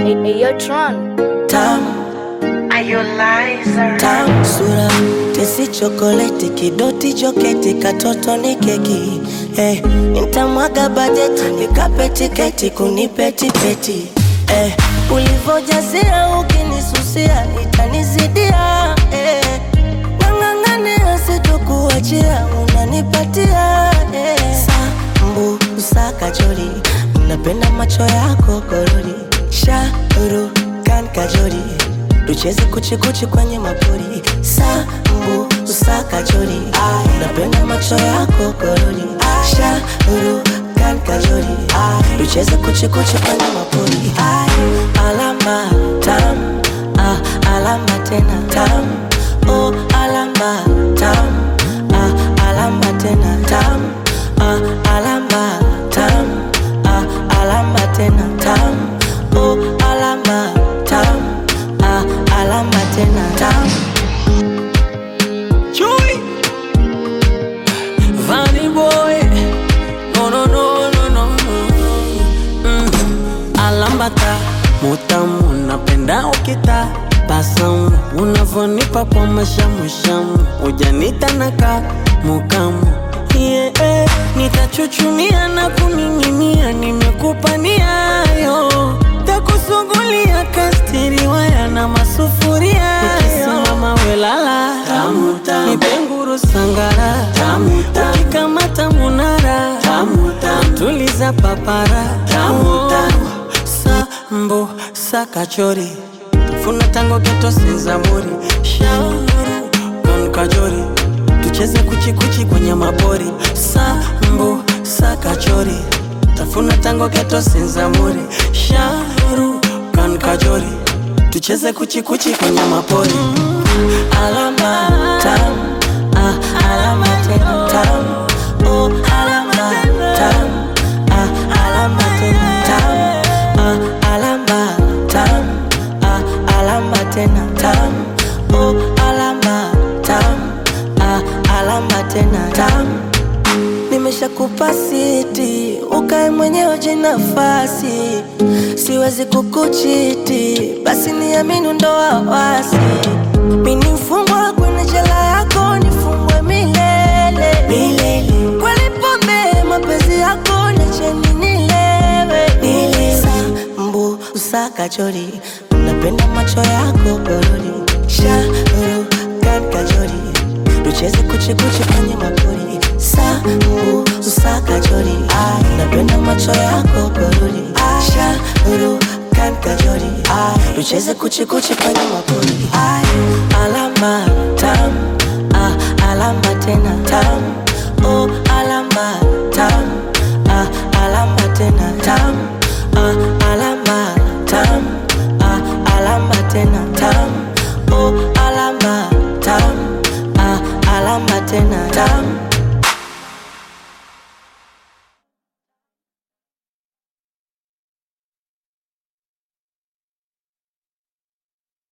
Hey, yo, Tron. Tamu, Are you liar? tamu sura tesi chokoleti kidoti joketi katoto ni keki eh, nitamwaga bajeti nikape tiketi kunipetipeti eh, ulivojazia ukinisusia itanizidia eh, nang'ang'ania sitokuachia unanipatia eh, sambu usakajori napenda macho yako korori shauru kan kajori tucheze kuchikuchi kwenye mapori sambu usakajori napenda macho yako korori shauru kan kajori tucheze kuchikuchi kwenye mapori alama tam ah, alama tena tam oh, alama tam ah, alama tena tam ah, alama tam ah, alama tena tam oh, alama tam ah, alama tena tam Chewy. Vanny boy. No, no, no, no, no, no. Mm. Alambata mutamu napenda ukita basamu unavonipa kwa mashamushamu ujanita naka mukamu yeah, eh. nitachuchumia na kuning'inia nimekupa niayo takusugulia kastiri waya na masufuria nikisimama welala nipenguru sangara ukikamata munara tuliza papara sambo sakachori funa tango geto senzamuri shauru kon kajori tucheze kuchikuchi kwenye mabori sambo sakachori tafuna tango geto senzamuri shauru kan kajori tucheze kuchikuchi kwenye mapori alama tam ah, alama tena tam oh, alama tam ah, alama tena tam ah, alama tam ah, alama tena tam oh, alama tam ah, alama tena tam nimeshakupa siti ukae mwenyewe jinafasi siwezi kukuchiti basi niamini ndo wawasi mini mfungwa kwenye jela yako nifungwe milele milele kweli pombe mapenzi yako nicheni nilewe nile sambu usakachori napenda macho yako gorori shauru kan kajori tucheze kuchikuchi kwenye mapori sambu usakachori napenda macho yako gorori shauru kan kajori tucheze kuchikuchi kwenye mapori